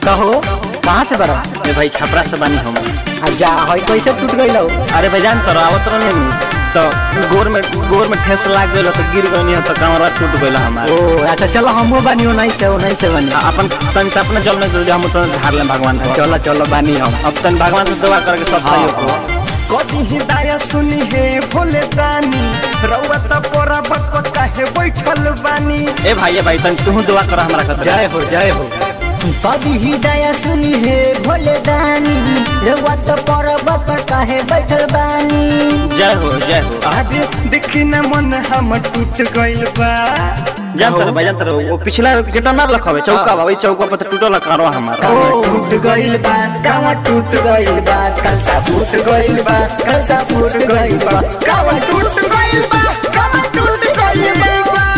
कहो कहाँ से बरा ए भाई छपरा से बानी हम आ जा हई कैसे टूट गई लो अरे भाई जान तर आवत रहनी तो गोर में गोर में ठेस लाग गइल तो गिर गइनी तो कमरा टूट गइल हमार ओ अच्छा चलो हमहू बानी नहीं से नहीं से बनी अपन तन से अपने चल में हम तो हार ले भगवान को चलो चलो बानी हम अब तन भगवान से दुआ करके सब सही हो कभी हिदाया सुनी है भोले दानी रउआ त पोरा बको काहे बैठल बानी ए भाई ए भाई तन तू दुआ कर हमरा खातिर जय हो जय हो कभी हृदय सुनी हे भोले दानी रउआ तो पर्वत पर काहे बैठल बानी जय हो जय हो आज देखी न मन हम टूट गइल बा जान तर भाई जान तर वो पिछला जेटा ना रखवे चौका बा वही चौका पर टूटल करो हमारा कावा टूट गइल बा कावा टूट गइल बा कलसा फूट गइल बा कलसा फूट गइल बा कावा टूट गइल बा कावा टूट गइल बा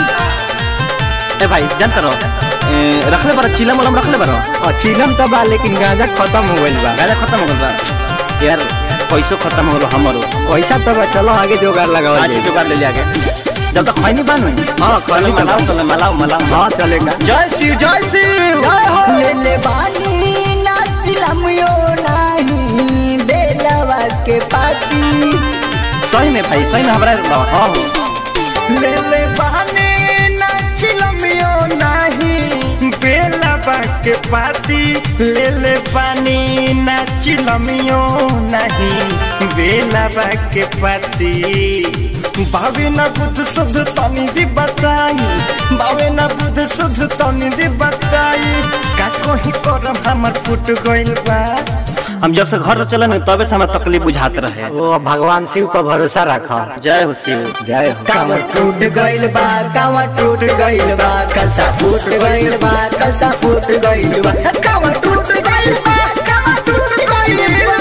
ए भाई जान तर रखले बार चिलम उलम रखले बार और चिलम तो बा लेकिन गांजा खत्म हो गइल बा गाजा खत्म हो गइल बा यार पैसो खत्म हो गइल हमरो पैसा तो बा चलो आगे जोगाड़ लगाओ आज जुगाड़ ले जाके जब तक खैनी बान हुई हाँ, खैनी मलाओ तो मलाओ मलाओ हाँ चलेगा जय शिव जय शिव ले ले बानी नाचिलम यो नाही बेलवा के पाती सही में भाई सही में हमरा हाँ हो ले ले बहाने नाचिलमियो नाही बेला बाके पाती ले ले पानी नाचिलमियो नाही बेला बाके पाती बावे न बुद्ध शुद्ध तनी दी बताई बावे न बुद्ध शुद्ध तनी दी बताई का कोही करम हमर फुट गइल बा हम जब से घर चले न तबे से हमरा तकलीफ बुझात रहे ओ भगवान शिव पर भरोसा रखो जय हो शिव जय हो कावा टूट गइल बा कावा टूट गइल बा कलसा फूट गइल बा कलसा फूट गइल बा कावा टूट गइल बा कावा टूट गइल बा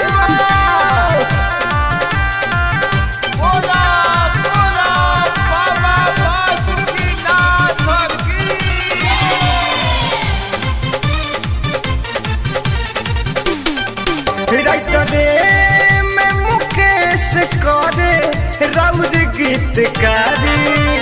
राइटरे में मुकेश करे राउर गीतकारी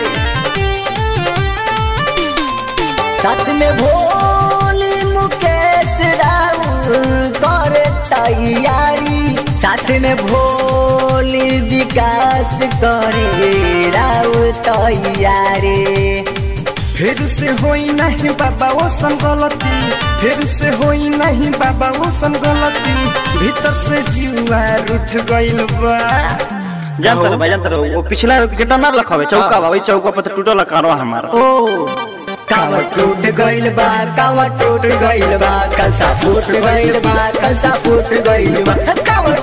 साथ में भोली मुकेश राउर करे तैयारी साथ में भोली विकास करे राउर तैयारी फिर से होई नहीं बाबा वो संगलती फिर से होई नहीं बाबा वो संगलती भीतर से जीवा उठ गइल बा जान तर भाई जान तर वो पिछला जेटा ना रखवे चौका बा वही चौका पर टूटल करो हमारा ओ कावा टूट गइल बा कावा टूट गइल बा कलसा फूट गइल बा कलसा फूट गइल बा कावा